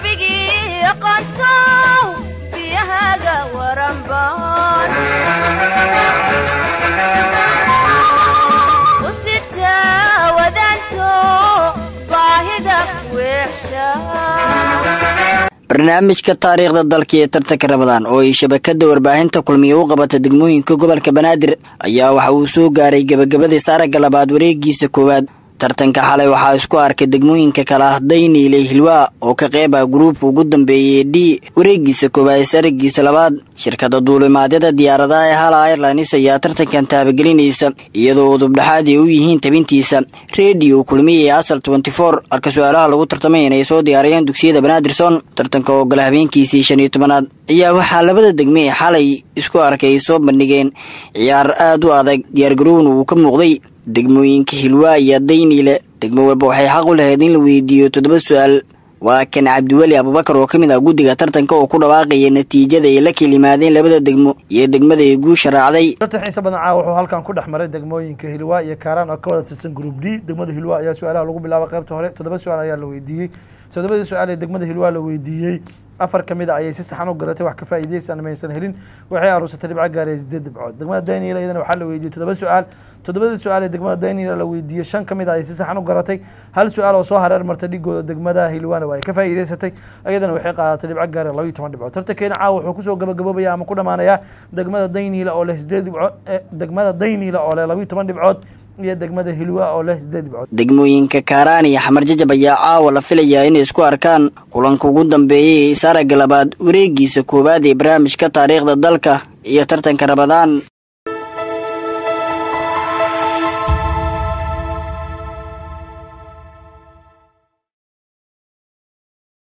webigii aqoontow biyahaaga waranbaan u sitaa wadaanto baahida weexsha barnaamijka taariikhda dalka ee tartanka ramadaan oo ay shabakada warbaahinta kulmiya u qabata degmooyinka gobolka banaadir ayaa waxa uu soo gaaray gebagabadiis aragga labaad wareegiisa koowaad tartanka xalay waxaa isku arkay degmooyinka kala ah dayniile hilwaa oo ka qeyb ah gruubka ugu dambeeyay d wareegiisa koowaad is aragiisa labaad shirkada duulimaadyada diyaaradaha ee hala airlines ayaa tartankan taabagelinaysa iyadoo udubdhexaad ay u yihiin tabintiisa rediyo kulmiya ee asal tenty four halka su-aalaha lagu tartamay inay soo diyaariyeen dugsiyada banaadirson tartanka oo gala habeenkiisii shan iyo tobanaad ayaa waxaa labada degme ee xalay isku arkay ay soo bandhigeen ciyaar aada u adag diyaargarowna uu ka muuqday degmooyinka hilwaa iyo dayniile degmo walba waxay xaq u lahayd in la weydiiyo toddoba su-aal waa kan cabdiweli abubakar oo ka mid ah guddiga tartanka oo ku dhawaaqaya natiijada ay la kelimaadeen labada degmo iyo degmada ay guusha raacday tartan xiisa badan caawa wuxuu halkan ku dhex maray degmooyinka hilwaa iyo kaaraan oo ka wada tirsan group d degmada hilwaa ayaa su-aalaha lagu bilaabay qaybta hore toddoba su-aal ayaa la weydiiyey toddobadii su-aal ee degmada hilwaa la weydiiyey afar ka mid a ayay si saxan u garatay wax ka faa'iidaysan maysan helin waxay aruursatay dhibco gaaraya sideed dhibcood degmada daniel iyadana waxaa la weydiiyey toddoba su-aal toddobadii su-aal ee degmada daniel la weydiiyey shan ka mid a ayay si saxan u garatay hal su-aal oo soo hareer martay dhigooda degmada hilwaana waa ay ka faa'iidaysatay iyadana waxay qaadatay dhibco gaaraya laba iyo toban dhibcood tartankeena caawa wuxuu kusoo gabagaboobaya ama ku dhamaanayaa degmada daniel oo leh sideed dhibcood degmada daniel oo leh laba iyo toban dhibcood iyo degmada hilwa oo leh sideed dhibcood degmooyinka kaaraan iyo xamar jajab ayaa caawa la filayaa inay isku arkaan kulanka ugu dambeeyay ee isaragga labaad wareegiisa koowaad ee barnaamijka taariikhda dalka iyo tartanka ramadaan